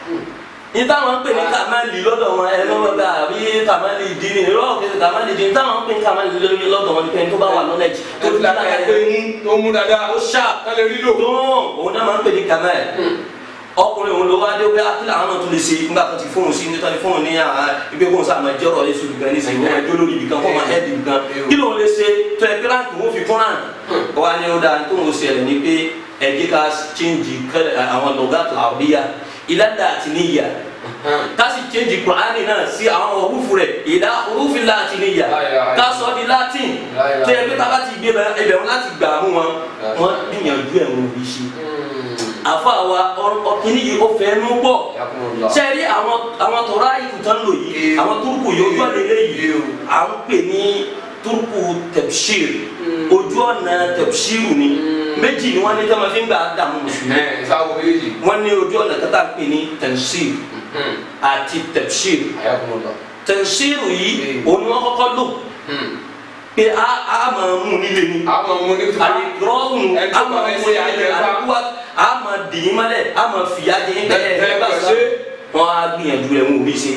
ní táwọn ń pè ní Kamali lọ́dọ̀ wọn ẹ lọ́wọ́ bá àbí Kamali dini lọ́wọ́ kí Kamali dini táwọn ń pè ní Kamali lórí lọ́dọ̀ wọn ní pé tó bá wà knowledge tó tó ti ti lákàá lákàá pé mú tó mú dáadáa. ó ṣáà kálẹ̀ rí lò. tó òun náà máa ń pè ní Kamal ọkùnrin òun ló wá dé pé akílà àwọn náà tún lè ṣe nígbà tó ti fóun sí nítorí ní fóun ní àwọn ibi kóun sáà máa jẹ́rọ̀ yéṣu nìkan ní sèwọ́n ẹjọ́ lórí ibìkan kó máa ẹ́ẹ̀dì nìkan kí lóun lè ṣe tó ẹ pé láǹkì òun fi kún láǹkì ó wá ní ó dáa tó ń ṣẹlẹ̀ ní pé ẹ jẹ́ ká chíǹjì àwọn lọ́gàtò àbíyá ìlànà àti níyà ká sì chíǹjì kùránì náà sí àwọn òwúfu rẹ̀ ìdá òwúfi láti níyà ká sọ di latin tó yẹ pé tá a bá ti gbé ibẹ̀ wọn láti gbà mú wọn wọn gbìyànjú ẹ̀ wọn ò fi ṣe àfa wa ọkìnrin yìí ó fẹ́ nú pọ̀ sẹ́ẹ̀rí àwọn àwọn tọ́ra ìkùtàn lò yìí àwọn túrùkù yìí ojú ọ̀nà eléyìí à ń pè ní túrùkù tẹ̀pṣìr ojú ọ̀nà tẹ̀pṣìrù ni méjì ni wọ́n ní tẹ́lẹ̀ fi ń gbà dààmú mùsùlùmí ẹ sáwọ méjì. wọ́n ní ojú ọ̀nà kátà ń pè ní tẹ̀pṣìr àti tẹ̀pṣìr tẹ̀pṣìr yìí òun ni wọ́n kọ́kọ́ lò pé a a máa mú nílé ni àwọn ọmọ ní fún ale gɔrɔnu Ẹ tó ama bá bẹ mɔ ṣe yɛ àjẹ bá. alakuwa ama dìní ma lɛ ama fìyà jẹ Ẹ- bɛɛ ẹ ɛ bá gbà sa ṣe. wọn a gbìyànjú rẹ wọn ò bí se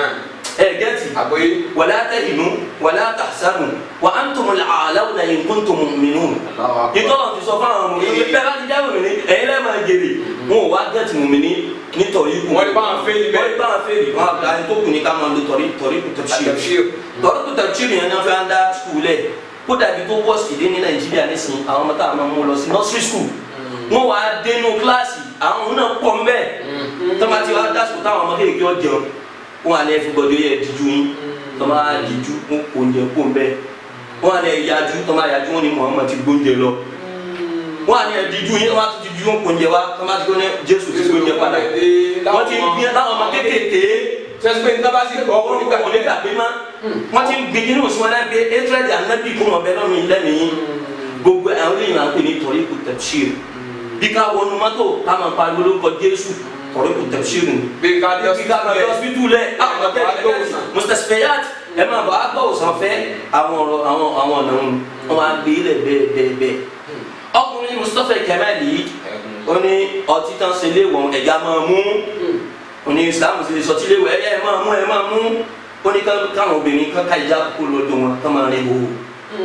ɛ gɛti àgbóyé. wàlá tahinu wàlá tahsanu wa antum al-a'lawna in kuntum mu'minun ìtọ́lọ̀ ti sọ fún àwọn mùmíní bẹ́ẹ̀ bá ti jáwé mi ní ẹ̀yin lẹ́ẹ̀ máa jèrè wọn ò wá gẹ̀tì mùmíní nítorí ikú Wọ́n ní báwọn fẹ́ẹ̀lì bẹ́ẹ̀. wọ́n ní báwọn fẹ́ẹ̀lì wọn àgbà tó kù ní ká máa lo tọ̀rí tọ̀rí kù tafsir Tafsir. tọ̀rí kù tafsir yẹn náà fẹ́ ń dá skul lẹ̀ kó dàbí tó wọ́ọ̀sì dé ní nàìjíríà nísìnyí àwọn ọmọ táwọn máa mú lọ sí nursery school wọn wà á dénú kíláàsì àwọn òun náà pọ̀ mbẹ́ tọ́mátì wa dá sùkúl táwọn ọmọ kéèké ọjọ́ wọn àlẹ́ everybody yẹ díjú yín tọ́má díjú wọn kò ń jẹ kó mbẹ́ wọn àlẹ́ yájú tọ́má yájú wọn ni Muhammad ti gbóúnjẹ lọ wọn àlẹ́ díjú yín wọn àti díjú wọn kò ń jẹ wa tọ́má ti gbóúnjẹ Jésù ti gbóúnjẹ padà wọn ti gbé láwọn ọmọ kéékèèké sẹ́sìpé ní tábà sí gbọ́ wọn nígbà kò ní gbàgbé má wọn ti gbé nínú òsùnwọn náà gbé etrẹ́dì ànábì kó wọn bẹ lọ́nu lẹ́mìí gbogbo àwọn eléyìí máa ń pè ní tọ́rí kù tafsir bí ká wọnú mọ́tò ká máa pariwo lórúkọ Jésù tọ́rí kù tafsir ni bí ká dé bí ká lọ sí ọsibítù lẹ àwọn ọ̀tẹ̀ ẹ̀ẹ́dẹ́gbẹ̀sán mustashfayat ẹ máa bọ̀ àgbà òsàn fẹ́ àwọn ọ̀rọ̀ àwọn àwọn ọ̀nà wọn wọn á gbé ilẹ̀ bẹ́ẹ̀ bẹ́ẹ̀ bẹ́ẹ̀ ọkùnrin Mustapha Kemal yìí ó ní ọtí tán ṣe léwọ̀n ẹ̀yà máa mú ó ní Islam ṣe sọtí léwọ̀ ẹ̀yà ẹ̀ máa mú ẹ̀ máa mú ó ní káwọn obìnrin kan ká ìjà kúkú lọ́dọ̀ wọn ká máa rìn wò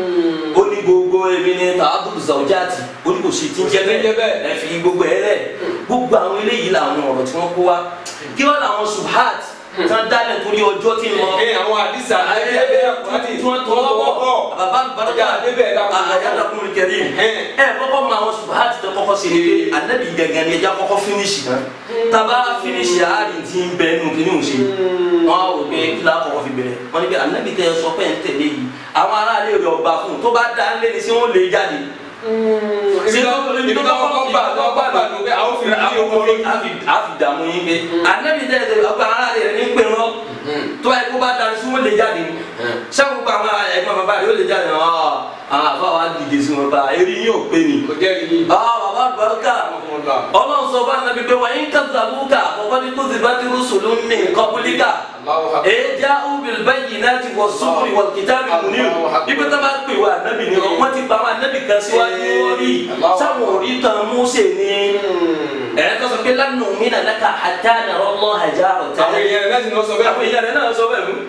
ó ní gbogbo ẹbí ní tààbùrù zawjati ó ní kò sí tí ń jẹ Kò sí tí ń jẹ́ bẹ́ẹ̀. ẹ fi gbogbo ẹ lẹ gbogbo àwọn eléyìí làwọn ọ̀rọ̀ tí wọ́n kó wa kí wọ́n làwọn subhat tí wọ́n dálẹ̀ torí ọjọ́ tí ń lọ ẹ àwọn àdìsá ayé abẹ́ àkùrádì tí wọ́n tọ́ lọ́wọ́ bàbá barika Ọjà débẹ̀ dákun. àyàdà kúrò kẹrì ẹ kọ́kọ́ mọ àwọn ṣùgbọ́n àti tẹ kọ́kọ́ ṣe ni pé anabi gẹ́gẹ́ ni ẹja kọ́kọ́ finish náà taba finish àárín tí ń bẹ nù kí ni ò ṣe wọn á wò pé kí la kọ́kọ́ fi bẹ̀rẹ̀ wọn ni pé anabi tẹ sọ pé ń tẹ̀lé yìí àwọn aráàlú rẹ̀ ọba fún un tó bá dá lé ní sí wọn lè jáde ibi tó kọ́kọ́ gbà tó gbà gbà ló pé àwọn fìlà ní oko lójú. a fi dààmú yín pé anabi tẹ ẹ ọgbà aráàlú rẹ̀ ní pè wọn tó bá yẹ kó bá dá sí wọn lè jáde sẹ́wọ́n gba àwọn ẹ̀gbọ́n bàbá rẹ̀ yóò lè jáde ọ̀ àwọn àfa wa dìde sí wọn bá eré yín ò pé ni. kò jẹ́ rí yín. ah bàbá àlùbáríkà ọlọ́run sọ fún anabi pé wàá yín kàtàkùkà ọkọ ní kó ti bá ti rúṣùlù ní nǹkan pólíkà èjà ubil báyìí náà ti wọ sùkúrì wọ kìtàbí múni ibi tó bá pè wá anabi ni wọn ti bá wọn anabi kan síwájú wọn rí sáwọn orí tán Mósè ni ẹ̀ tó sọ pé lánàá mi nà lẹ́ka àtà nàrọ̀ lọ́ àjà àwọn ọ̀tẹ́lẹ̀ èèyàn rẹ̀ láti lọ sọ bẹ́ẹ̀. àwọn èèyàn rẹ̀ náà sọ bẹ́ẹ̀ mú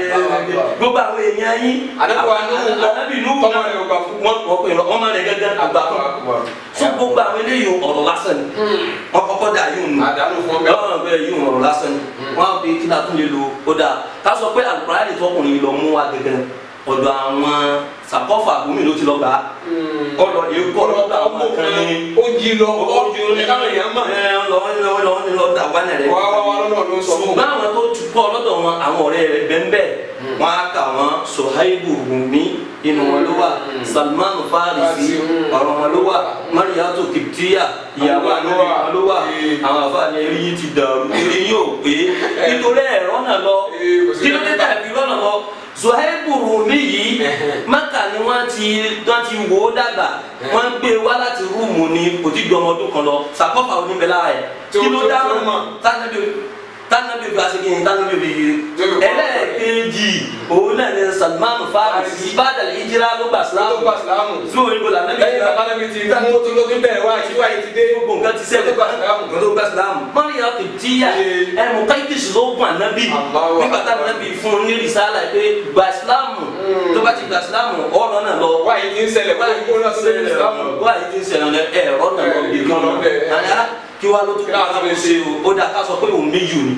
gbogbo àwọn èèyàn yín Ànábì wa Nuhu ńkọ́? Ànábì Nuhu Tọ́mọ rẹ̀ ò gbà fún. wọn kọ́ pé ọmọ rẹ̀ gẹ́gẹ́ àgbà fún so gbogbo àwọn eléyìí ọ̀rọ̀ lásán ni wọn kọ́kọ́ dà yóò nù àdánù fún ọbẹ̀. ọ̀rọ̀ bẹ́ẹ̀ yóò ọ̀rọ̀ lásán ni wọn á bí kí la tún lè lo ó dáa ká sọ pé Al-Qur'ani tọkùnrin lọ mú wa gẹ́gẹ́ ọ̀dọ̀ àwọn sàkọ́fà gómìnà ló ti lọ gbà á ọ̀dọ̀ yìí kọ́ lọ́dọ̀ àwọn kan ní ó jí lọ ojú ní káwọn èèyàn mọ̀. ẹ lọ lọ lọ lọ dà wà nílẹ̀ wá wá wá lọ́nà ló ń sọ fún ṣùgbọ́n àwọn tó tu kọ́ lọ́dọ̀ wọn àwọn ọ̀rẹ́ rẹ̀ bẹ́ẹ̀ wọn á kà wọn Suhaibu Rumi inú wọn ló wà Salman Farisi ọ̀rọ̀ wọn ló wà Mariyatu Kiptiya ìyàwó àná wọn ló wà àwọn àfààní eré yìí ti dàrú eré yìí ò pé nítorí ẹ̀rọ náà lọ kí ló dé tàbí lọ́nà lọ Suhaibu Rumi yìí Mẹ́kà ni wọ́n ti wọ́n ti wò ó dàgbà wọ́n gbé wá láti rúùmù ní kò tí ju ọmọ ọdún kan lọ sàkọ́fà oníbẹ̀lá rẹ̀ kí ló dá mọ̀ tánàbí tánàbí bí aṣèké yìí tánàbí bí yìí ẹlẹ́ẹ̀kejì òun náà ní Salman Farisi bàdà ìjìrá ló gbà tó sílámù gbà sílámù. zuwo yìí kò là nàbí lẹ́yìn bàbá náà mi ti mú tó ló ti bẹ̀rẹ̀ wá àti wáyé ti dé. gbogbo nǹkan ti ṣẹlẹ̀ tó gbà sílámù. tó gbà sílámù mọ́nìyà tó tíyà ẹ̀ mú káyidìsì ló gùn ànábì Allahu nígbà tá ànábì fún un ní rìsálà pé gbà sílámù tó bá ti gbà sílámù ọ̀rọ̀ náà lọ wáyé ti ń ṣẹlẹ̀ wáyé kó náà tó lé ní sílámù. wáyé ti ń ṣẹlẹ̀ ẹ̀rọ náà lọ bí kan náà kí wàá ló tó kí wàá ló ṣe o ó dà ká sọ pé òun méjì ni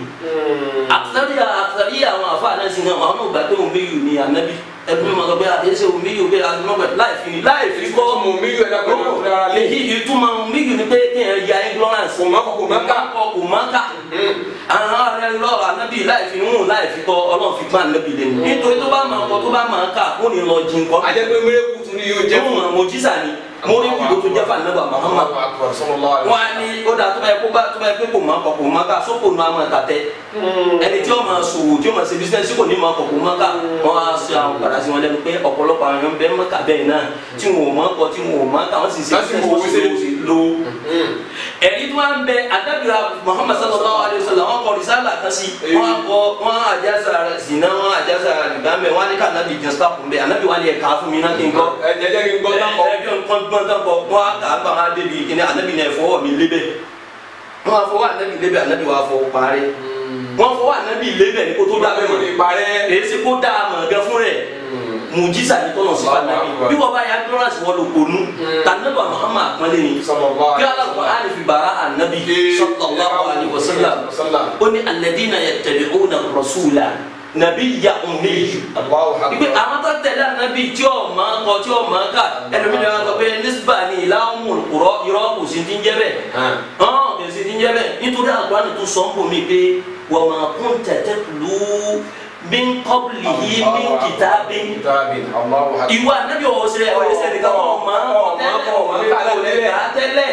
àtàríyà àtàríyà àwọn àfa náà sì náà àwọn náà gbà pé òun méjì ni ànábì ẹbí mi máa sọ pé àdéhùn òun méjì pé àdúgbò láì fi láì fi kọ́ ọmọ mi yóò ẹ̀dá pẹ̀lú ọ̀rẹ́ ara lé. èyí ìtumọ̀ méjì ni pé kéèyàn ya ignorance kò má kọ kò má ká. kọ kò má ká àwọn ará lọ ànábì láì fi hùn láì fi kọ ọlọ́run fi gbá ànábì lẹ́nu nítorí tó bá máa kọ tó bá máa ká ó ní lọ jí nǹkan àjẹpẹ́ mẹ́rẹ́kù tún ni yóò jẹ́ jẹ́ fún mojísà ni mo rí kùdó tó jẹ́ fún ànábì Muhammad wọn á ní ó dà tó bá yẹ kó bá tó bá yẹ pé kò má kọ kò má ká sóko nu àmọ́ tàtẹ́ ẹni tí ó máa ṣòwò tí ó máa ṣe bísíǹsì kò ní máa kọ kò má ká wọn á ṣe àwọn padà sí wọn lẹ́nu pé ọ̀pọ̀lọpọ̀ àwọn èèyàn bẹ́ẹ̀ má kà bẹ́ẹ̀ náà tí wọn ò má kọ tí wọn ò má ká wọn sì ṣe Láti bísíǹsì wo wọn sì wíṣẹ́. lò ó ẹ̀rí tí wọ́n bẹ adábìrà Muhammad sallallahu alayhi wa sallam wọn kọ risala kan sí wọn kọ wọn àjàsà zina wọn àjàsà rìbámẹ wọn ní ká anabi jẹ sáà kún bẹ anabi wà ní ẹka fún mi náà kí n gbọ́ ẹ̀jẹ̀ kí n gbọ́ náà kọ́. ẹbí nǹkan gbọ́n tán kọ wọn kà á bá wọn débi kíní anabi náà fọwọ́ mi lébẹ̀ wọn fọwọ́ anabi lébẹ̀ anabi wà fọwọ́ parí wọn fọwọ́ anabi lébẹ̀ ní kó tó dábẹ́ kò ní mọ̀ parẹ́. èyí sì kó dá a mọ̀ gẹ́ fún rẹ̀ mùjísà ní tọ́nà sí fanabi bí wọ́n bá yà glorance wọ́n lò kónú tànàbà Muhammad àpọ́nlé ni Sallallahu kí Al-Qur'ani fi bàrà ànábì sallallahu alayhi wa sallam ó ní alladhina yattabi'una ar-rasula nabiyya ummi ipe àwọn tó tẹ̀lé ànábì tí ó máa kọ tí ó máa kà ẹlòmíràn wá sọ pé nísbà ní ìlà ummul qura irọ́ kò sí ti ń jẹ́ bẹ́ẹ̀ hàn kò sí ti ń jẹ́ bẹ́ẹ̀ nítorí Al-Qur'ani tó sọ ń bò mí pé wa ma kunta tatlu min qablihi min kitabin ìwà ànábì ọ̀hún ṣe ọ̀hún ṣe nìkan wọn máa ń kọ tẹ́lẹ̀ wọn lè kà á tẹ́lẹ̀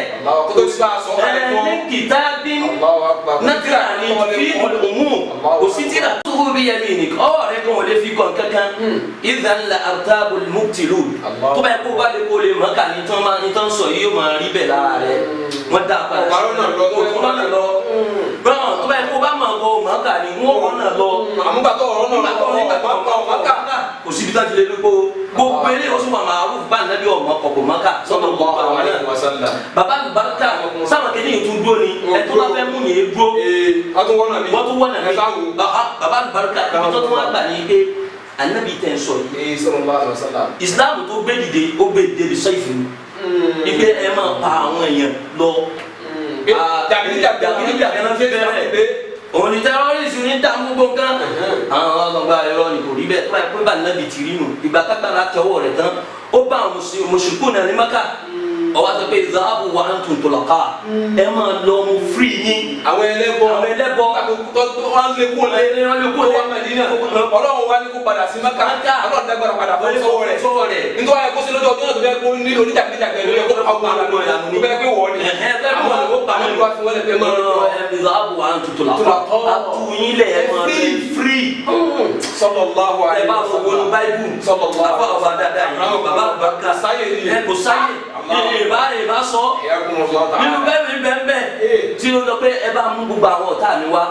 ẹ̀ẹ́dín kìtàbín nàkìrà ni fi òmù kò sí tí ra tó bí yẹn mi nìkan ọ̀ rẹ kàn wọ́n lè fi kàn kankan ìdá ńlá àrùtábù mùtìlù tó bá yẹ kó bá lè kó lè mọ̀ ká ní tán máa ní tán sọ yìí yóò máa rí bẹ̀ lára rẹ wọ́n dá a padà Ọ̀pá lọ́nà lọ tó òtún lọ́nà lọ bọ́n tó bá yẹ kó bá mọ̀ kó mọ̀ ká ní wọ́n lọ́nà lọ àmúgbàtọ̀ ọ̀rọ̀ náà lọ́wọ́ ọ̀pá ọ̀pá ọ̀pá kò síbi tá a ti lè lóko gbogbo eré oṣù màmá arúgbó bá nàbí ọmọ kọ̀kọ̀ mọ́ká sọ́dọ̀ gbogbo àwọn náà baba barika sáwọn kìíní yìí tún dúró ni ẹtọ́ bá fẹ́ mú yẹn dúró wọ́n tún wọ́n náà mi wọ́n tún wọ́n nàní ẹ sáwù. baba barika ibi tó tún wá gbà ní pé anabi tẹ̀ ń sọ yìí ee sallallahu alaihi wasallam. islam tó gbé dìde ó gbé dìde bí sọ́yìfì ni ipe ẹ máa pa àwọn èèyàn lọ jàgídí jàgídí jàgídí jàgídí náà fi bẹ̀rẹ̀ òun ni tẹ́rọ́rìsì ní dààmú gbogbo nǹkan àwọn ọgbà ẹ̀rọ ni kò rí bẹ́ẹ̀ tó bá yẹ pé bá nàbì tì rí nù ìgbà kágbára tẹwọ́ rẹ̀ tán ó bá àwọn mùsùlùkù náà ní maka ọwọ́ àti pé zahabu wa antum tulaqa ẹ máa lọ mu firi yín àwọn ẹlẹ́bọ àwọn ẹlẹ́bọ tó wọn lé kó lé Wọ́n lé kó lé. tó wà Mẹ́dínà ọlọ́run wá ní kó padà sí maka Maka. ọlọ́run dágbára padà fún sọ́wọ́ rẹ̀ sọ́wọ́ rẹ̀ nítorí ayé kó sí lọ́jọ́ ọjọ́ náà tó bẹ́ẹ̀ kó ní oníjàgbéjàgbé lórí ẹ̀kọ́ àwọn àlànà tó bẹ́ẹ̀ pé wọ́n ni Ẹ̀hẹ́, bẹ́ẹ̀ àwọn wọ́n ni. àlùkò àwọn ìlú àfihàn lẹ́pẹ́ máa ń lọ. zahabu wa antum tulaqa Tulaqa. àtúnyìn lẹ̀ ẹ máa lọ firi. sallallahu ẹ alaihi bá fọ wọnú báíbù Sallallahu àfọ àwọn àdáadáa yìí bàbá àgbàkà sáyé ni. ẹ kò sáyé Allah. ìbá ìbá sọ Iyakumullah ta'ala. nínú bẹ́ẹ̀ mi bẹ́ẹ̀ bẹ́ẹ̀ Eh. tí ó lọ pé ẹ bá mú gbogbo àwọn ọ̀tá mi wá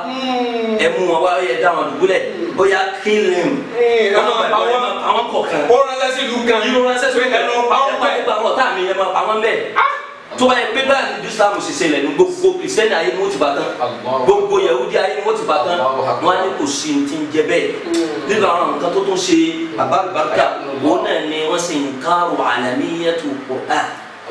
ẹ mú wọn wá ẹ dá wọn dùbúlẹ̀ ó yá kílìm Eh, ẹ máa pa wọ́n. àwọn kọ̀ọ̀kan ó ránṣẹ́ sí ìlú kan yìí wọn ṣẹ̀ṣẹ̀ pé ẹ lọ pa wọ́n pẹ́. gbogbo àwọn ọ̀tá mi ẹ máa pa wọ́n bẹ́ẹ̀ tó bá yẹ pé báyìí ní islam ṣe ṣe lẹ́nu gbogbo kìrìsìtẹ́nì ayé ni wọ́n ti bá tán Allah. gbogbo yahudi ayé ni wọ́n ti bá tán Allahu Akbar. wọ́n á ní kò sí ní ti ń jẹ bẹ́ẹ̀ nínú àwọn nǹkan tó tún ṣe bàbá àlùbáríkà wọn náà ni wọ́n ṣe nǹkan rò àlàmíyàtò Qur'an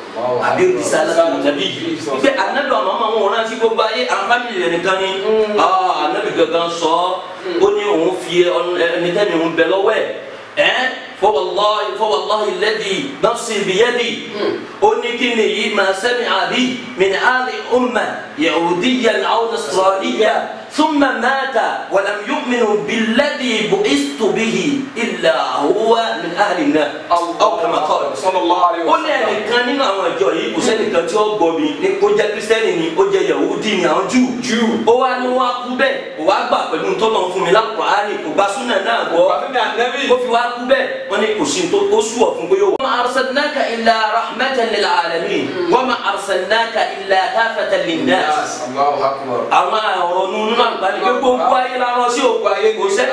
àbí risalatu nabi ife anabi ọmọ ọmọ wọn rántí gbogbo ayé àwọn fámìlì rẹ nìkan ni ah anabi gangan sọ ó ní òun fi ẹnikẹ́ni òun bẹ lọ́wọ́ ẹ̀ ẹ́ fọwọ́láhi fọwọ́láhi lẹ́dí nafsi biyadi ó ní kí ni yìí máa sẹ́mi àbí min ali umma yahudiyan aw nasraniya ثم مات ولم يؤمن بالذي بعثت به إلا هو من أهل النار أو كما قال sallallahu alaihi ó ní ẹnìkan nínú àwọn ìjọ yìí kò sẹ́nìkan tí ó gbọ́ mi ní kó jẹ́ kírísítẹ́nì ni ó jẹ́ yahudi ni àwọn júù Júù. ó wá ní wọ́n á kú bẹ́ẹ̀ kò wá gbà pẹ̀lú tọ́lọ̀ fún mi lápò àárín kò bá súnà náà gbọ́ Wàmí ànábì. ó fi wá kú bẹ́ẹ̀ wọ́n ní kò sí tó ó sú ọ̀ fún pé yóò wá. wa ma arsalnaka illa rahmatan lil alamin wa ma arsalnaka illa kafatan lin nas Allahu akbar. àwọn ọ̀rọ̀ nínú àgbáyé pé gbogbo ayé la rán sí òkú ayé kò sẹ́ni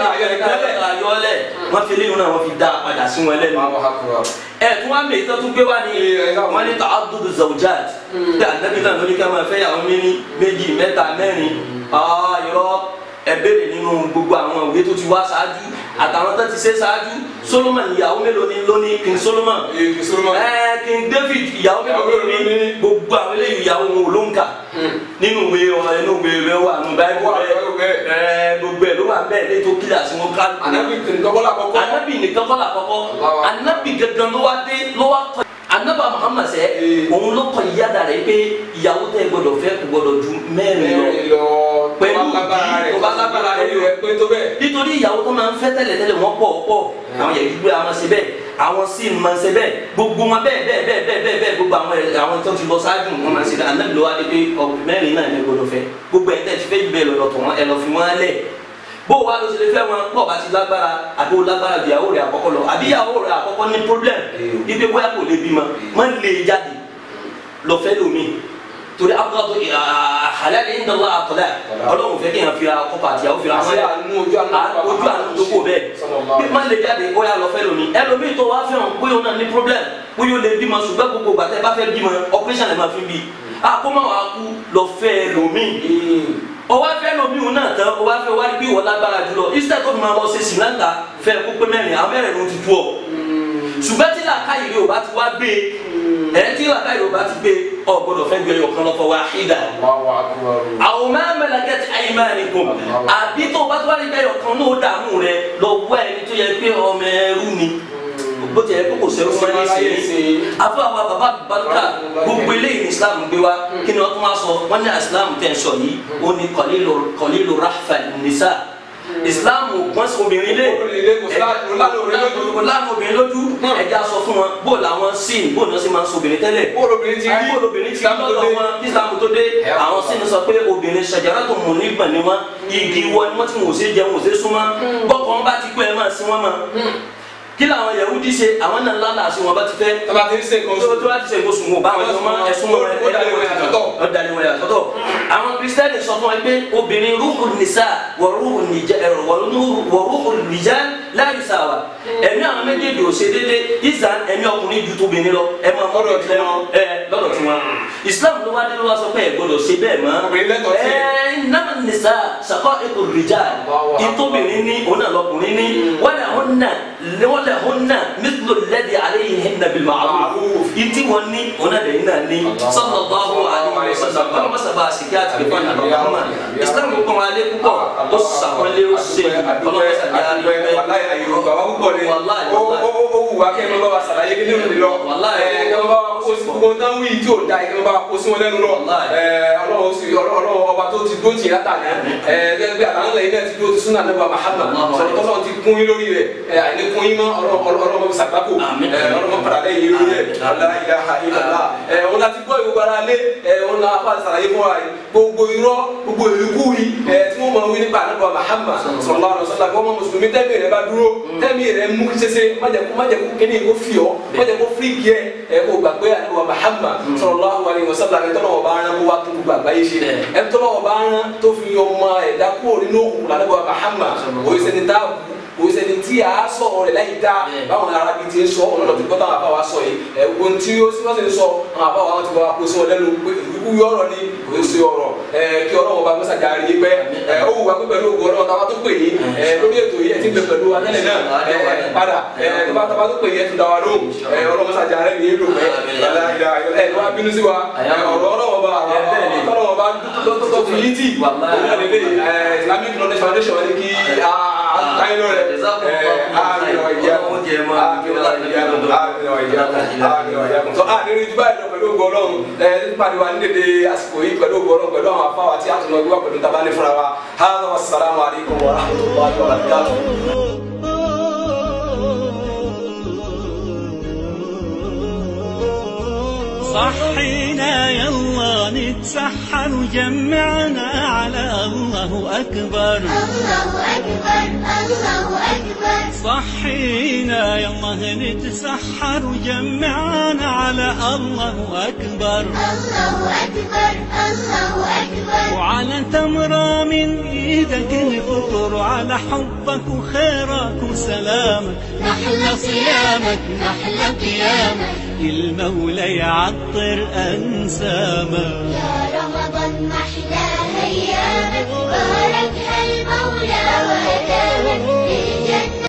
ayọ́lẹ̀ wọ́n fi léyìn náà wọ́n fi dá a padà sí wọn lẹ́nu Allahu akbar. ẹ tún wá mèyí tó tún gbé wá ní Ee, ẹ ká wọn ní ta'addudu zawjat bí ànábì náà lórí ká máa fẹ́ yàwó méní méjì mẹ́ta mẹ́rin ayọ̀ ẹ béèrè nínú gbogbo àwọn òwe tó ti wá ṣáájú àtàwọn tó ti ṣe ṣáájú Solomon ìyàwó mélòó ni lóní King Solomon Ee, kì í sọ́rọ́ máa. ẹ King David ìyàwó mélòó Ìyàwó ni mélòó ni? gbogbo àwọn eléyìí ìyàwó wọn ò ló ń kà nínú ìwé ọ̀rọ̀ inú ìwé rẹ wà nù báyìí Wà lọ́wọ́ bẹ́ẹ̀. ẹ gbogbo ẹ ló wà bẹ́ẹ̀ lẹ́tọ́ kílà sí wọn ká Ànábì kìnnìkan bọ́lá kọ́kọ́. anabi nìkan kọ́ la kọ́kọ́ Allahu Akbar. anabi gangan ló wá dé ló wá kọ́ anaba muhammad sẹ Ee. òun ló kọ́ ìyáda rẹ̀ pé ìyàwó tẹ́ gbọ́dọ̀ fẹ́ kò gbọ́dọ̀ ju mẹ́rin lọ Mẹ́rin lọ. Pẹ̀lú tó bá lágbára rẹ̀ tó bá lágbára rẹ̀. orí rẹ̀ pé tó bẹ́ẹ̀. nítorí ìyàwó tó máa ń fẹ́ tẹ́lẹ̀ tẹ́lẹ̀ wọ́n pọ̀ pọ̀ àwọn yẹn gbígbé àwọn ṣe bẹ́ẹ̀ àwọn sí máa ń ṣe bẹ́ẹ̀ gbogbo wọn bẹ́ẹ̀ bẹ́ẹ̀ bẹ́ẹ̀ bẹ́ẹ̀ bẹ́ẹ̀ bẹ́ẹ̀ gbogbo àwọn ẹ̀- àwọn tó ti lọ ṣáájú wọn máa ń ṣe bẹ́ẹ̀ anabi ló wá dé pé ọ mẹ́rin náà ní gbọ́dọ̀ fẹ́ gbogbo ẹ̀ tẹ́ ti fẹ́ jù bẹ́ẹ̀ lọ́dọ̀ tó wọn ẹ lọ fi wọn lẹ̀ bó wa ló ṣe lè fẹ́ wọn pọ̀ bá ti lágbára àbí o lágbára ju ìyàwó rẹ̀ àkọ́kọ́ lọ àbí ìyàwó rẹ̀ àkọ́kọ́ ní problem Ee. ibi bóyá kò lè bímọ má lè jáde lọ fẹ́ lómi torí abúlé àhàlẹ́ ní ìdánwò àtọ́lá ọlọ́run fẹ́ kí n fi akọ́kọ́ àti ìyàwó fi ra Àṣẹ wọn àánú ojú àánú à- ojú àánú tó kò bẹ́ẹ̀ Sallallahu bí má lè jáde ó yà lọ fẹ́ lómi ẹlòmíì tó wá fẹ́ràn bóyá o náà ní problem bóyá o lè bímọ ṣùgbọ́n gbogbo gbàtẹ́ bá fẹ́ bímọ operation lè máa fi bí àkómọ wa kú lọ fẹ́ lómi ọwọ́ fẹ́ lomi òun náà tán ọwọ́ fẹ́ wárí bí ìwọ lágbára jùlọ instead tó fi máa lọ ṣe sinanta fẹ́ kó pé mẹ́rin àwọn mẹ́rin ló ti tú ọ ṣùgbọ́n tí làákàyè rẹ ò bá ti wá gbé ẹ tí làákàyè rẹ ò bá ti gbé ọ gbọ́dọ̀ fẹ́ gbé ọkàn lọ́kọ̀ wá ìdá Allahu akbar. àwọn máa ń mẹ́la kẹ́tì aymanīkum àbí tó o bá tó wá rí bẹ́ẹ̀ ọkàn náà ó dààmú rẹ lọ wá ẹni tó yẹ pé ọmọ ẹrú ni bó ti yẹ kó kò sẹ́rú fún ẹni sí afọ àwọn bàbá barika gbogbo eléyìí ní islam gbé wa kí ni wọ́n tún wá sọ wọ́n ní islam tẹ̀ ń sọ yìí ó ní qalilu qalilu rahfa nisa islam wọ́n sọ obìnrin lé Obìnrin lé, kò sí láàánú obìnrin lójú. kò láàánú obìnrin lójú ẹja sọ fún wọn bó làwọn sin bó ni wọ́n sì máa ń sọ obìnrin tẹ́lẹ̀ Bóòlù obìnrin ti rí. bó obìnrin ti Islam tó lọ́dọ̀ dé. wọn islam tó dé Ẹ̀ àwọn ọ̀pọ̀. sin sọ pé obìnrin ṣàjàrà tó mú nígbà ni wọn igi wọ ni wọn ti wò ṣe jẹun wò ṣe súnmọ́ bọ́kọ̀ wọn bá ti kú ẹ máa sin wọn mọ́ kí làwọn yahudi ṣe àwọn náà lálàá sí wọn bá ti fẹ́ Tọ́ba ti ń ṣe nǹkan tó oṣù. tó láti ṣe nǹkan sùn wọn bá wọn ẹsùn wọn ẹsùn wọn Ó dalẹ̀ wọn yàtọ̀tọ̀. ó dalẹ̀ wọn yàtọ̀tọ̀ àwọn kristiani sọ fún wa pé obìnrin rúkú nìsa wọ rúkú nìjà ẹrọ wọ rúkú nìjà láyé sáwà ẹ̀mí àwọn méjèèjì ò ṣe déédéé ìzà ẹ̀mí ọkùnrin ju tóbìnrin lọ ẹ máa mọ Lọ́dọ̀ tí wọn. ẹ lọ́dọ̀ tí wọn islam ló wá dé ló wá sọ pé ẹ gbọ́dọ̀ ṣe bẹ́ẹ̀ mọ́ Obìnrin lẹ́tọ̀ọ́ sí. ẹ nàmà nìsa sàkọ ètò rìjà Allahu Akbar. ìtóbìnrin ní òun náà lọkùnrin ní wọlé òun náà wọlé òun náà mithlu alladhi alayhi ashiruhunna bil ma'ruf Ma'ruf. ìtí wọn ní ọ̀nà lẹ́yìn náà ní Allah. sallallahu alaihi wasallam kọ́nà bá sábà àsìkí àti ìfẹ́ nàbà Àmín. Muhammad Àmín. islam kò pọ̀ wọn alẹ́ púpọ̀ ó sàkọ́lé ó ṣe kọ́nà bá sábà àlẹ́ pẹ́ wàláyé ayé yorùbá wa púpọ̀ ni Wàláyé, ó wàláyé. ó ó wù wá kẹ́ ẹ máa bá wa sàlàyé kí nínú mi lọ Wàláyé. ẹ kẹ́ ẹ máa bá wa kó sí gbogbo tán wí tí ò da ẹ kẹ́ ẹ máa bá wa kó sí wọn lẹ́nu lọ Wàláyé. ẹ ọlọ́run sì ọlọ́run ọba tó ti dó tì látà ní ẹ gẹ́gẹ́ bí àtàwọn lẹ́yìn náà ti dó ti súnà nípa Muhammad Wàláyé. sọ̀rọ̀ tọ́lọ́ ti kún yín lórí rẹ̀ ẹ àìní kún yín mọ́ ọlọ́run sàgbákò Àmín. ẹ ọlọ́run padà lẹ́yìn lórí rẹ̀ la ilaha illallah ẹ òun láti gbọ́ ìwé ara lé ẹ òun náà fà sàlàyé fún wa yìí gbogbo irọ́ gbogbo ìlúkú yìí ẹ tí wọ́n máa wí nípa nípa Muhammad sallallahu alaihi wasallam kí wọ́n máa mùsùlùmí tẹ́mi rẹ̀ bá dúró tẹ́mi rẹ̀ mú ṣẹṣẹ májẹ̀kú májẹ̀kú kíní kó fi ọ́ májẹ̀kú fíríkì ẹ ẹ kó gbàgbé àdúrà Muhammad sallallahu alaihi wasallam ẹ tọ́lọ́wọ́ bá rán kó wá tó gbogbo àgbáyé ṣe ẹ tọ́lọ́wọ́ bá rán tó fi ọmọ ẹ̀dá kúrò nínú òkú làdúrà Muhammad òye sẹni tá kò sẹni tí a sọ̀rọ̀ rẹ̀ láyé dá báwọn arábí ti ń sọ ọ̀nà lọ́ọ́ ti gbọ́ táwọn afáwa sọ yìí ẹ̀ gbogbo tí ó sì wọ́n ti ń sọ àwọn afáwa wọn ti wá kó sí wọn lẹ́nu pé ìlú yọ̀rọ̀ ni kò ń ṣe ọ̀rọ̀ ẹ̀ kí ọlọ́wọ́ bá mẹ́sàgà rí pẹ́ ẹ̀ ó wù wá pé pẹ̀lú ògùn ọlọ́wọ́ táwa tó pè yín ẹ̀ lórí ètò yìí ẹ̀ ti ń bẹ pẹ̀lú atẹ́lẹ̀ náà ẹ̀ padà ẹ̀ bá táwa tó pè yín ẹ̀ tún dá wa lóhùn ẹ̀ ọlọ́wọ́ mẹ́sàgà rẹ̀ ní ìlú pẹ́ ẹ̀ wá bínú sí wa ọ̀rọ̀ ọlọ́wọ́ bá ọlọ́wọ́ bá tó fi yí tì òun náà lè lè Islamic Knowledge Foundation wọn ni kí káyọ̀ rẹ̀ a nínú ìdúbà yìí lọ pẹ̀lú ògùn ọlọ́run ẹ pàdé wa ní dédé àsìkò yìí pẹ̀lú ògùn ọlọ́run pẹ̀lú àwọn afáwà tí a tún lọ gbé wá pẹ̀lú tàbá ní fúnra wa hàlọ́ wa sàlámù alaykum wa rahmatulahi wa barakatuh. صحينا يلا نتسحر وجمعنا على الله أكبر الله أكبر الله أكبر صحينا يلا نتسحر وجمعنا على الله أكبر الله أكبر الله أكبر وعلى تمرة من ايدك الفطر وعلى حبك وخيرك وسلامك نحلى صيامك نحلى قيامك المولى يعطر انسامك يا رمضان محلى أيامك بارك المولى وهدامك للجنة